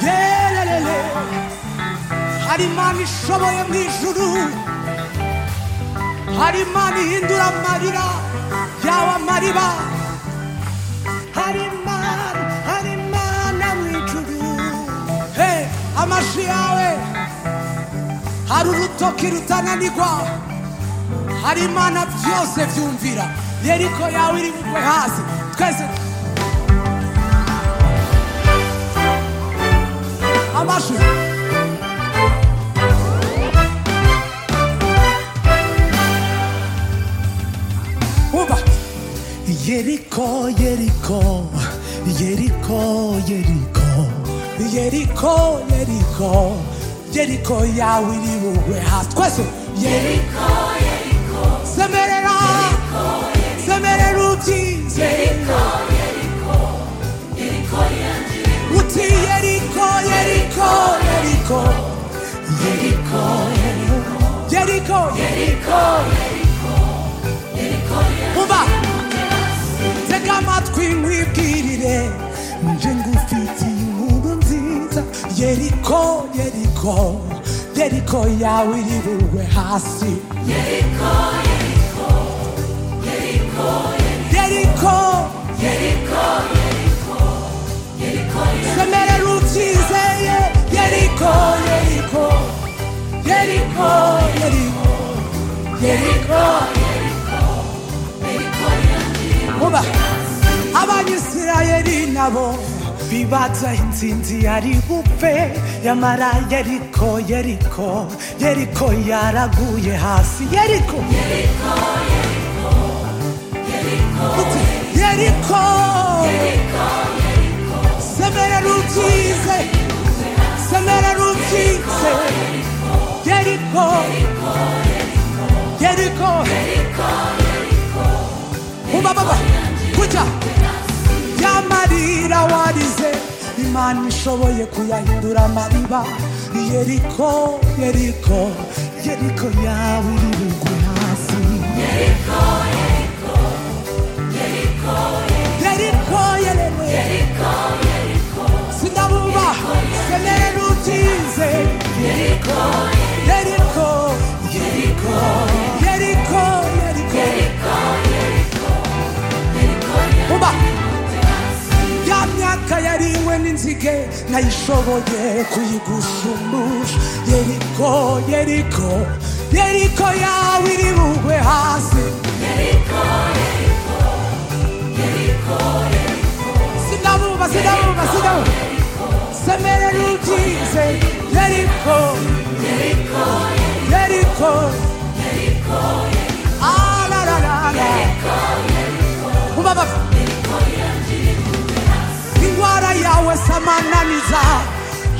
Yelelele hari imana ishoboye mu ijuru hari imana ihindura amarira yaba amariba hari imana hari imana mu ijuru he amashi yawe hari urutoki rutananirwa hari imana byose byumvira yeriko yawe iri bugwe hasi twese amajwi umva Yeriko, Yeriko, Yeriko, Yeriko, yeriko yeriko yeriko yawe iri bugwe hasi twese yeriko semerera semerera utinze yeriko yeriko uti yeriko yeriko yeriko Yeriko, yeriko yeriko umva tega amatwi nkwibwirire nje ngufitiye inkuru nziza. yeriko yeriko yeriko yawe iri bugwe hasi yeriko semerera ukize ye yeriko yeriko yeriko yeriko yeriko uba abanyisirayeli nabo bibaza intsinzi yari bupfe yamara yeriko yeriko yeriko yaraguye hasi yeriko Yeriko semerera ukize semerera ukize Yeriko Yeriko Uba baba kujya yamarira warize Imana ishoboye kuyahindura amariba Yeriko Yeriko yeriko yawe iri bugwe hasi Yeriko Yeriko Yeriko Sinabuba semerera ukize Yeriko Yeriko Yeriko Yeriko Yeriko uba ya myaka yariwe n'inzige nayishoboye kuyigushumbusha yeriko yeriko yeriko yawe iri bugwe hasi sinabuba sinabuba sinabuba semerera ukize yeriko yeriko arararara ubabaka indwara yawe samananiza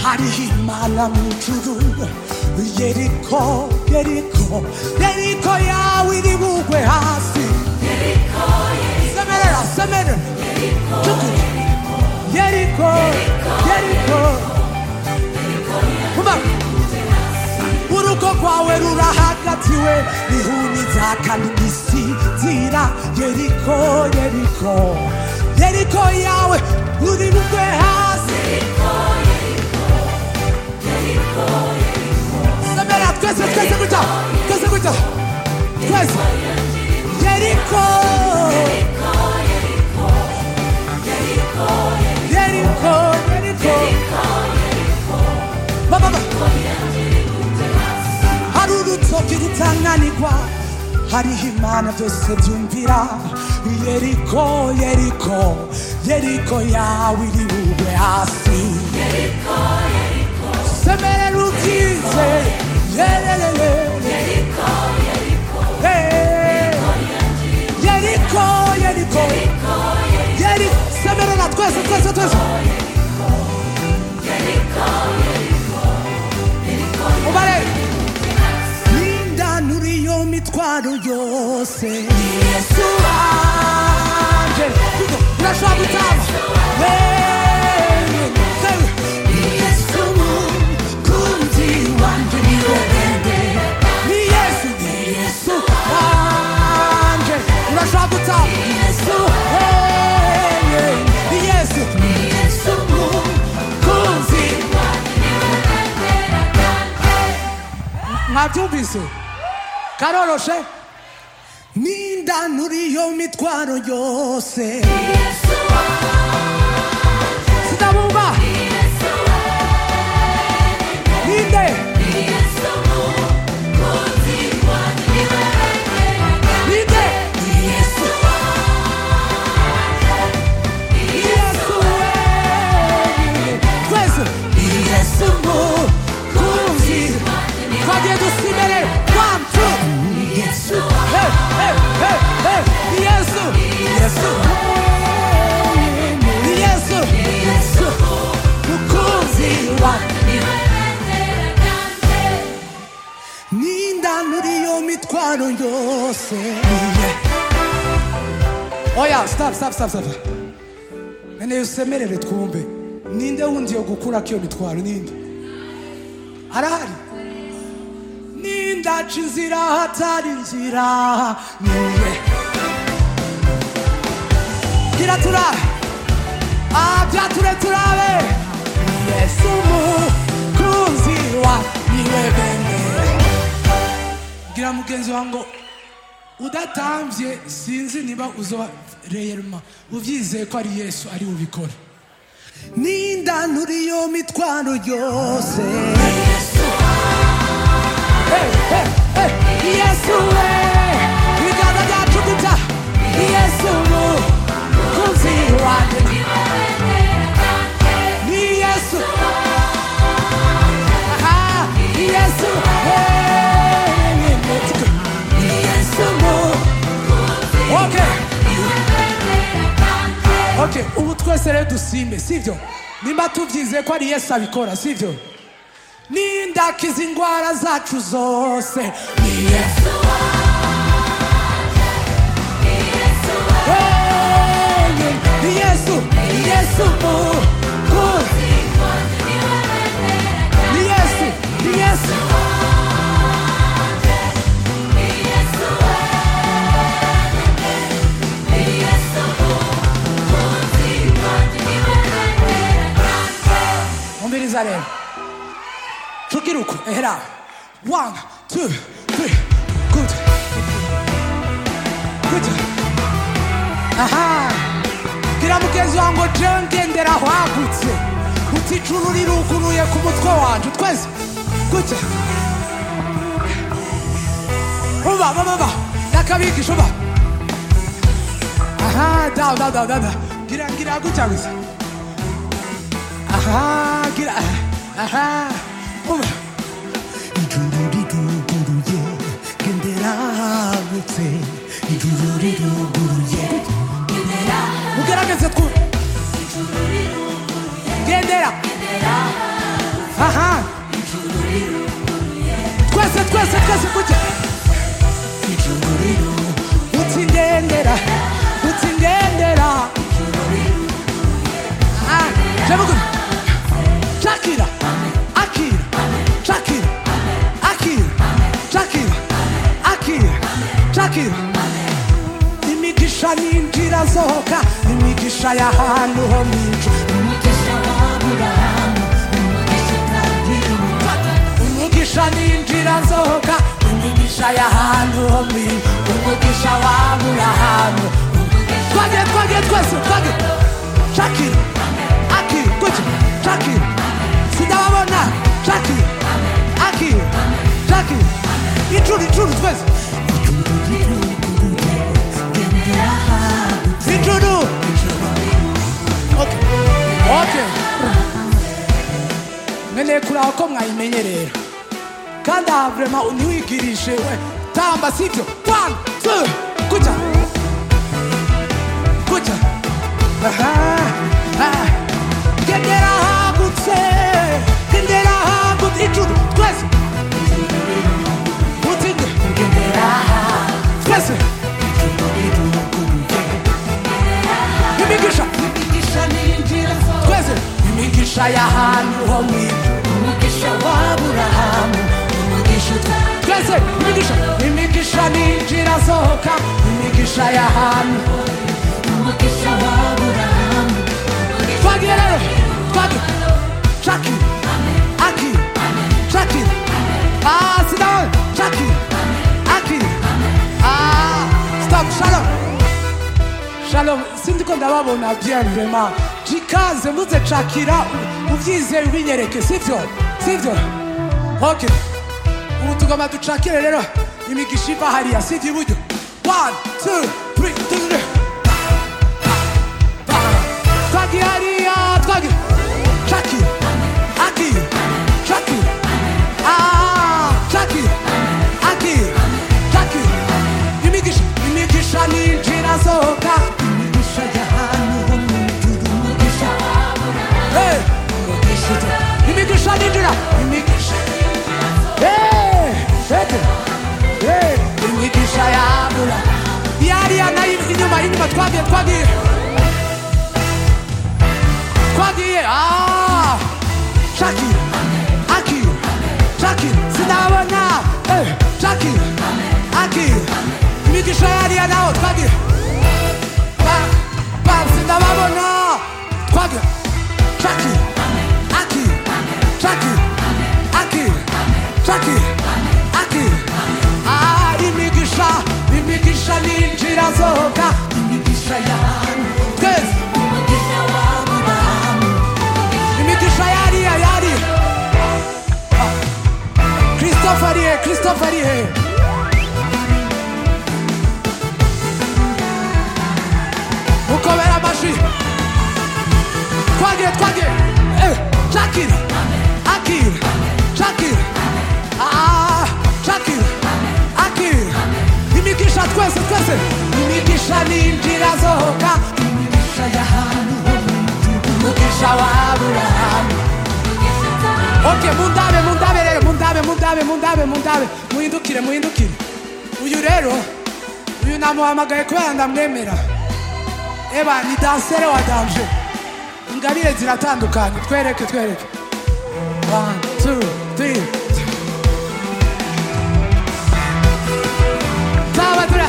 hariho imana mu ijuru yeriko yeriko yeriko yawe iri bugwe hasi semerera semerera tukure yeriko yeriko kuba urugo rwawe rurahagatiwe rihuniza kandi igisinzira yeriko yeriko yeriko yawe uri bugwe hasi semera twese twese gutya twese gutya twese yeriko yeriko yeriko baba baba hari urutoki rutanganirwa hariho imana byose byumvira yeriko yeriko yeriko yawe iri bugwe hasi semerera ukize yererere Hey. yeriko yeriko yeri semerera twese twese twese ubarebe n'indanura iyo mitwaro yose yesu wanje Kuko urashobora gutamba Wewe, wewe. yesu mukunzi wanjye niwe bende ni yesu ni yesu wanje urashobora gutamba yesu wewe. mwabyumvise karoroshe n'indanura iyo mitwaro yose sinabumva ninde ninde yesu wenyine twese yesu tuzi twagiye dusimere one two yesu hey hey hey hey yesu yesu wenyine yesu yesu mukunzi wanjye n'indanura iyo mitwaro yose oya stop stop stop stop nene usemerere twumve ninde wundi yo gukura kiyo mitwaro ninde arahari nindaca inzira hatari inzira niye gira turabe abyature turabe yesu umukunzi wa niwe bene gira mugenzi wawe ngo udatambye sinzi niba uzoba reyeruma ubyizeye ko ari yesu ari bubikore n'indanura iyo mitwaro yose Hey, hey, hey. yesu we ibiganza byacu guta yesu umukunzi wanjye ni yesu aha yesu wenyine ni yesu mu- okay Okay, ubu twese rero dusime sibyo nimba tubyize ko ari yesu abikora sibyo nindakiza indwara zacu zose ni yesu wenyine. ni yesu ni yesu mukuzi ni yesu ni yesu umviriza rero cugira uko ehera one two three good good aha gira mugenzi wawe ngo jewe ngendera hagutse uticuru riruguruye ku mutwe wanjye twese gutya uba baba ba ndakabigisha uba aha down down down down down. gira gira gutya gusa aha gira aha uba ijuru riruguruye gendera hagutse ijuru riruguruye mugerageze twu gendera aha twese twese twese kujya uti ngendera uti ngendera Ah, jabuguru shakira akira shakira akira shakira akira shakira imigisha n'injira zohoka imigisha y'ahantu ho mu ijuru umugisha n'injira nzoka umugisha y'ahantu ho mu ijuru umugisha wabura ahantu twage twage twese twage shakira akira kuki shakira sindababona shakira akira shakira icuru icuru twese icuru Okay. Okay. nkeneye kureba ko mwayimenye rero kandi aha vurema ntiwigirishe we tamba sibyo one two kujya kujya aha aha gendera hagutse gendera hagutse ijuru twese utinge gendera twese imigisha twese imigisha y'ahantu ho mu ijuru twese imigisha imigisha n'injira sohoka imigisha y'ahantu twagiye rero twagiye shaki aki shaki ah sinawe alors sindiko ndababona bien vraiment jikaze muze cakira ubyizeye ubinyereke sibyo sibyo ok ubu tugomba ducakire rero imigisha iva hariya sibyo iburyo one two three three twagiye hariya twagiye caki aki caki ah caki aki caki imigisha imigisha ninjira sohoka imigisha y'ahantu ho mu ijuru umugisha Hey! umugisha ujya imigisha ninjira imigisha Hey! Ete! Hey! imigisha yabura yariya nayo inyuma inyuma twagiye twagiye twagiye Ah! shaki aki shaki sinabona Eh! shaki aki imigisha yariya naho twagiye Ba- ba- sinababona twagiye shaki aki shaki aki shaki aki Ah, imigisha imigisha ninjira sohoka imigisha y'ahantu twese umugisha w'aburahamu imigisha yariya yari christophe ari he christophe ari he mukobera amashyi twagiye twagiye Eh, shakira akira shakira Ah, shakira akira imigisha twese twese imigisha ninjira sohoka imigisha y'ahantu ho mu ijuru umugisha w'aburahamu Ok, mundabe, mundabe rero, mundabe, mundabe, mundabe, mundabe, muhindukire, muhindukire. Uyu rero, uyu namuhamagaye kubera ndamwemera. Eba, ni dansere wa danje. Ingabire ziratandukanye, twereke, twereke. One, two, three. Taba tura.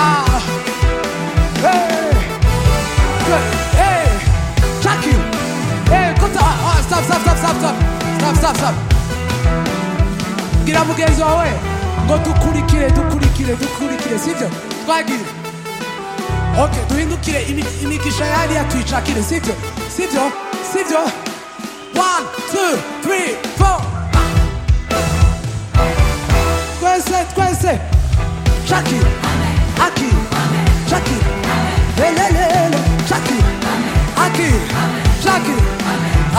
Ah. Hey. Hey, track you. Hey, come to ah, ah, stop, stop, stop, stop, stop, stop, stop, stop. Gira mugenzi wawe ngo dukurikire dukurikire dukurikire sibyo twagiye okay duhindukire imi- imigisha yariya tuyicakire sibyo sibyo sibyo one two three four twese twese shaki aki shaki lelelele shaki aki shaki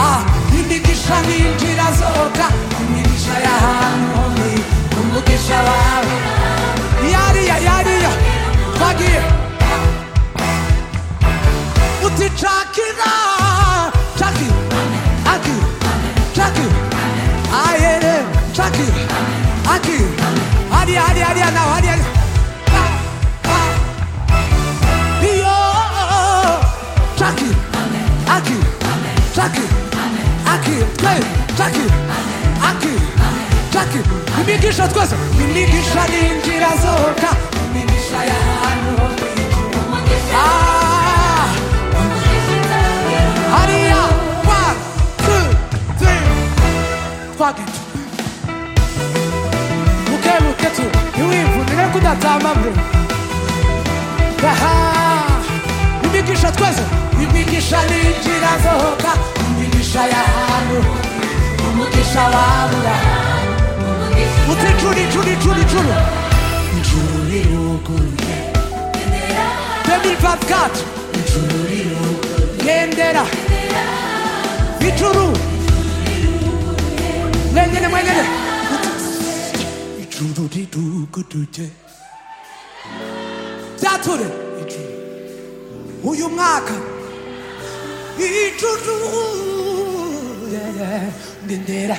ah imigisha n'injira zoka imigisha yahanoni umugisha wawe yariya yariya twagiye uti shakira shaki aki shaki ayere shaki aki hariya hariya hariya nawe hariya hariya Ah, ah. Yo, Jackie, Aki, Jackie, Aki, hey, Jackie, Aki, Jackie. Imigisha twese, imigisha n'injira zoka, imigisha y'ahantu ho mu ijuru. Ah, hariya, one, two, three, twagitu. Buke buke tu, ntiwivunire ko udatama bro. Aha! imigisha twese imigisha n'injira zohoka imigisha y'ahantu umugisha wabura uti icuru icuru icuru icuru ijuru riruguruye demivatikati ijuru riruguruye gendera icuru mwenyene mwenyene ijuru riruguruye byature uyu mwaka icuru gendera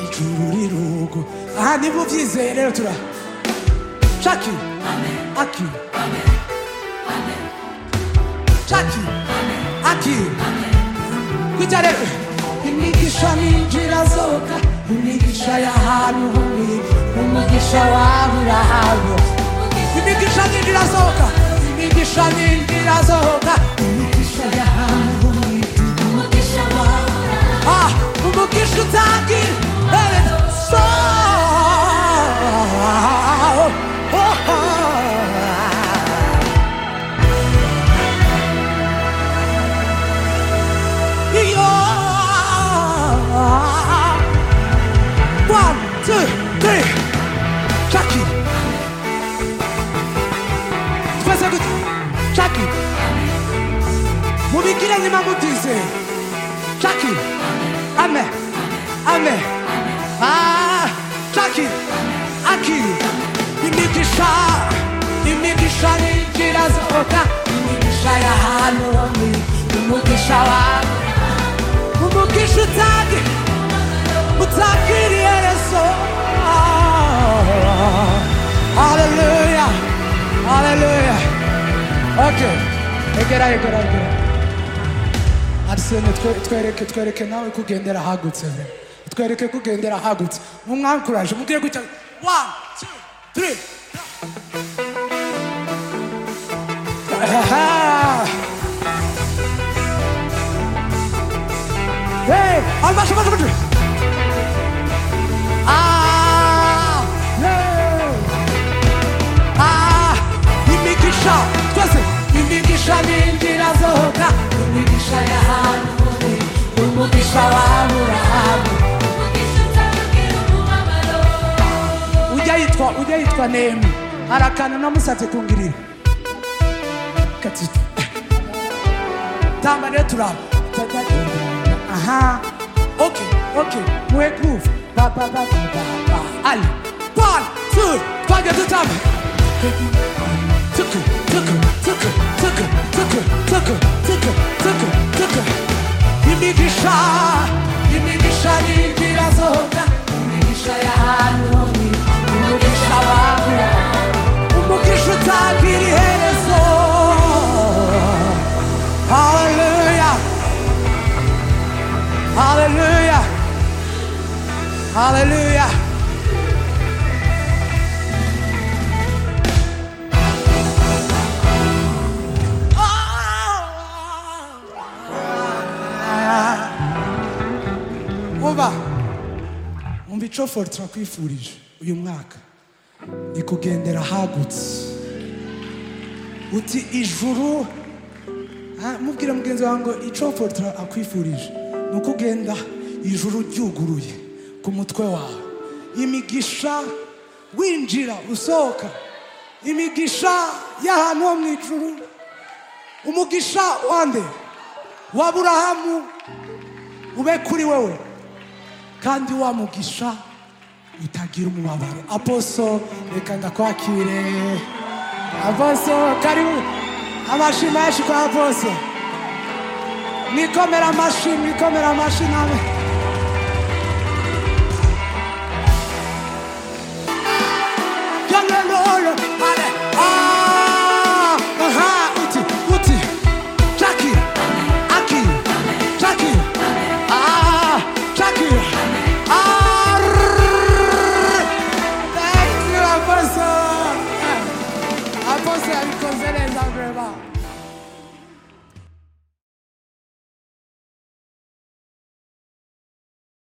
ijuru riruguruye aha niba ubyizeye rero tura shaki aki shaki aki kujya rero imigisha n'injira zoka imigisha y'ahantu huri umugisha wawe urahantu imigisha n'injira zoka imigisha n'injira zoka imigisha y'ahantu ho mu ijuru umugisha wawe ah umugisha utagira ere so Oh, oh, oh. mungire nimamutize shaki ame ame Ah, shaki aki imigisha imigisha n'inzira zoga imigisha ya hano umugisha wawe umugisha utagi utagiriye yesu haleluya haleluya okay egera egera egera arisene twe- twereke twereke nawe kugendera ahagutse twereke kugendera ahagutse mumwankuraje mubwire gutya one two three Aha. Hey, albaşı başı başı. Ah, yeah. Ah, imigisha twese imigisha n'inzira zoga imigisha ya hano uri umugisha w'aburahamu ujya yitwa ujya yitwa nehemu hari akantu namusabye kungirira katito tamba rero turaba aha okay okay muhe groove ba ba ba ba ba ba ali one two twajya dutamba tuku tuku tuku tuku tuku tuku tuku tuku tuku imigisha imigisha n'inzira zoga imigisha ya hano ni umugisha wawe umugisha utagira iherezo haleluya haleluya haleluya umva umva ico fort turakwifurije uyu mwaka ni kugendera hagutse uti ijuru Ah, mubwira mugenzi wawe ngo ico fort akwifurije ni uko ugenda ijuru ryuguruye ku mutwe wawe imigisha winjira usohoka imigisha y'ahantu ho mu ijuru umugisha wa mbere wa aburahamu ube kuri wewe kandi wa mugisha utagira umubabaro aposo reka ndakwakire aposo karibu amashyi menshi kwa aposo mwikomera amashyi mwikomera amashyi nawe